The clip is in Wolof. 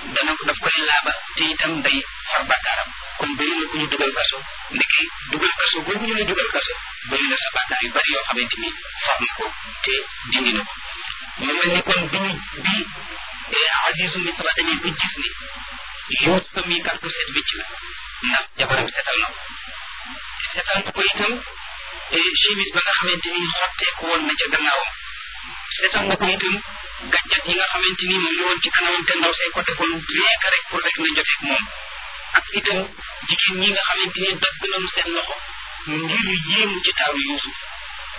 dana ko daf koy laaba te itam day far bàkkaaram kon bëri na ku ñu dugal kaso ndeke dugal kaso boobu ñu la dugal kaso bëri na sa bàkkaar yu bari yoo xamante ni far na ko te dindi na ko mu mel ni kon bi ñu bi Azizu Misra dañuy ba gis ni Yuusufa mi kat ku set wécc la ndax jabaram setal na ko setal na ko itam chemise ba nga xamante ni xotteeku woon na ca gannaawam setal na ko itam gàncax yi nga xamante ni moom la woon ci kanamam te ndaw see ko defoon rien que rek pour rek na joteeg moom ak itam jigéen ñi nga xamante ni dagg nañu seen loxo ngir yéemu ci taaru Yuusuf